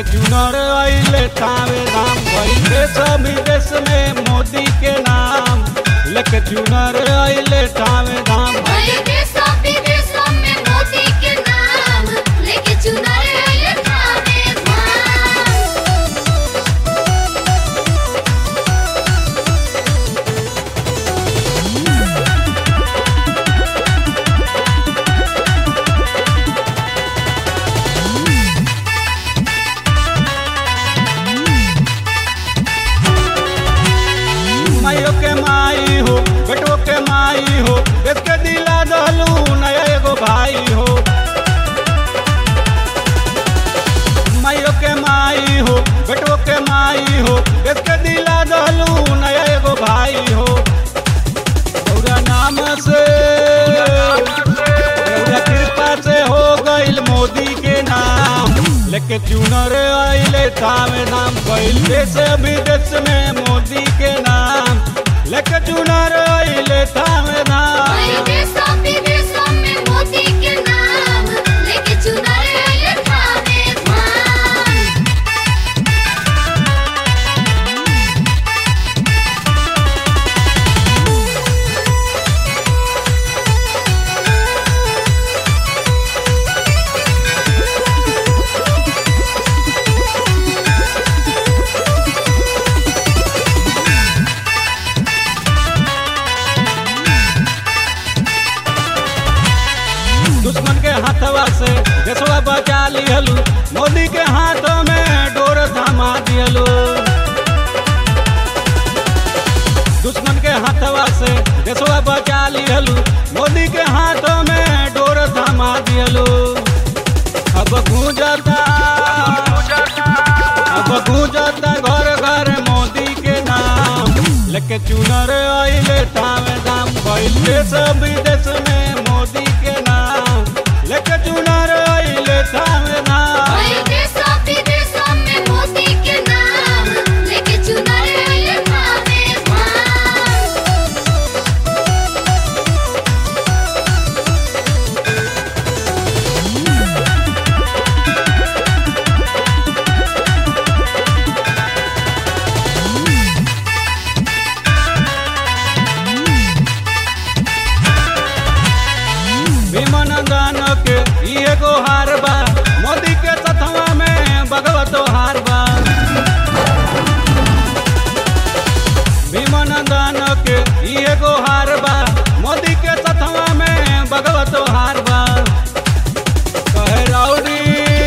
चुनर अइले तावे धाम भइल देश विदेश में मोदी के नाम लेके चुनर अइले तावे धाम भले देशों विदेशों में मोदी के नाम लेके चुनारे आए थावे धाम माइयो के माई हो बेटो के माई हो देश के दिला दहलू नया एगो भाई हो माइयो के माई हो बेटो के माई हो देश के दिला दहलू नया एगो भाई हो रौरा नाम से रौरा कृपा से हो गइल मोदी के नाम लेके चुनर अइले तावे नाम गइल देश विदेश में मोदी के नाम लेके चुनर अइले तावे नाम भले देशों विदेशों में मोदी के नाम लेके चुनारे आए थावे धाम दुश्मन के हाथवा से देशवा बचा लिहलू मोदी के हाथों में डोर थमा दिहलू दुश्मन के हाथवा से देशवा बचा लिहलू मोदी के हाथों में डोर थमा दिहलू अब गूंजता अब गूंजता घर घर मोदी के नाम लेके चुनर अइले तावे दाम भइल देश विदेश में मोदी के नाम लेके चुनर अइले तावे नाम भले देशों विदेशों में मोदी के नाम लेके चुनारे आए थावे धाम भीमनंदन के ई एगो हार बा मोदी के सथवा में भगवतो हार बा भीमनंदन के ई एगो हार बा मोदी के सथवा में भगवतो हार बा कहे राउडी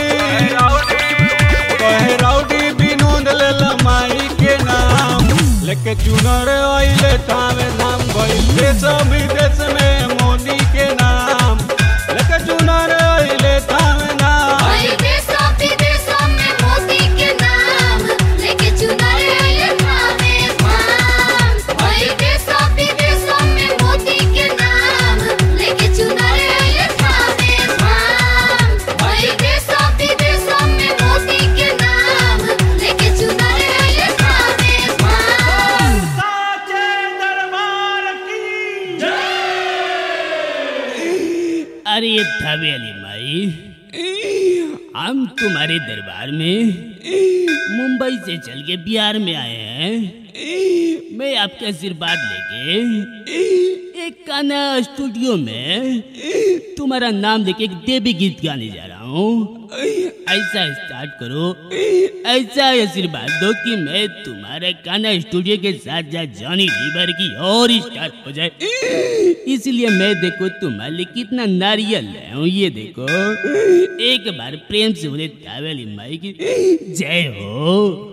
कहे राउडी विनोद लेल माई के नाम लेके चुनर अइले तावे नाम भइल देश विदेश में मोदी के नाम लेके चुनर अइले तावे नाम भले देशों विदेशों में मोदी के नाम लेके चुनारे आए थावे धाम भले देशों विदेशों में मोदी के नाम लेके चुनारे आए थावे धाम भले देशों विदेशों में मोदी के नाम लेके चुनारे आए थावे धाम साचे दरबार की अरे ये थवेली माई हम तुम्हारे दरबार में मुंबई से चल के बिहार में आए हैं मैं आपके आशीर्वाद लेके एक गाना स्टूडियो में तुम्हारा नाम लेके एक देवी गीत गाने जा रहा हूँ ऐसा स्टार्ट करो ऐसा आशीर्वाद दो कि मैं तुम्हारे गाना स्टूडियो के साथ साथ जॉनी लीवर की और स्टार हो जाए इसलिए मैं देखो तुम्हारे लिए कितना नारियल लाया हूँ ये देखो एक बार प्रेम से बोले तावेली माई की जय हो